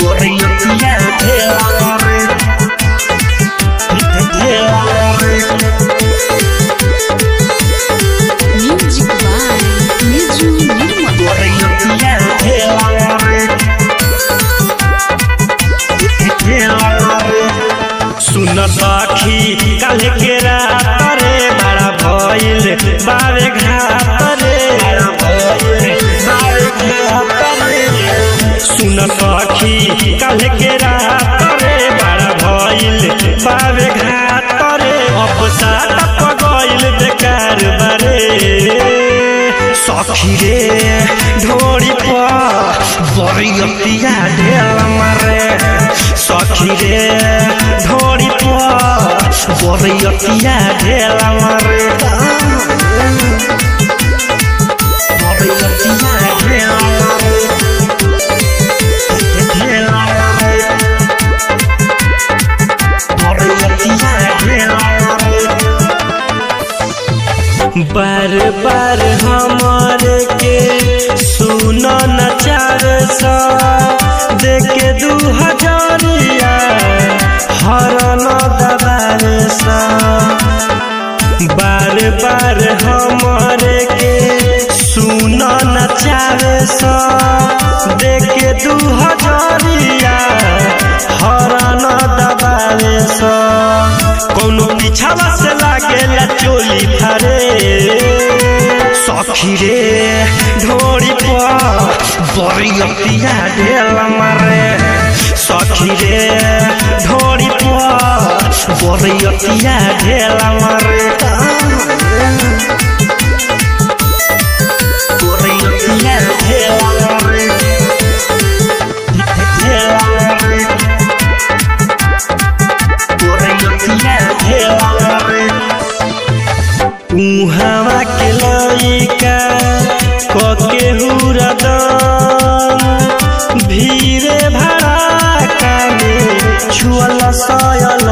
Borriotia ढेलारे ढेलारे Music by Niju Nirmal. Borriotia ढेलारे ढेलारे सुन सखी काल्हे के रात रे बड़ा भइल बावे घात रे सुन सखी काल्हे के रात रे बड़ा भइल बावे घात रे अफसाद पगइल बेकार बारे सखी रे ढोरी पर बरियतिया ढेल मारे सखी रे ढोरी पर बरियतिया ढेल मारे बरियतिया ढेल मारे ढेल मारे बरियतिया ढेल मारे बार बार हमारे के सुन न चार सौ देके दू हजारिया हर न दबार सा बार बार हमारे के सुन न चार सौ देके दू हजारिया हर न दबार सा कौनो पीछावा से लागेला चोली फारे सखी रे ढोरी पर बरियतिया ढेल मारे सखी रे ढोरी पर बरियतिया ढेल मारे बरियतिया ढेल मारे ढेल मारे उहावा के लइका कके हुरदम भीरे भड़ाका में छुअल सयल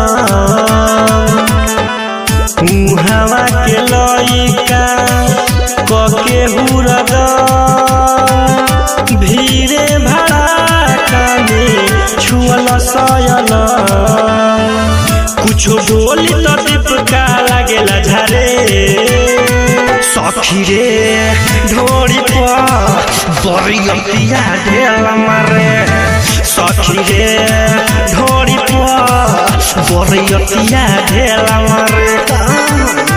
उहावा के लइका कके हुरदम भीरे भड़ाका में छुअल सयल कुछो बोली तो दीपका लागेला झारे सखी रे ढोरी पर बरियतिया ढेल मारे सखी रे ढोरी पर बरियतिया ढेल मारे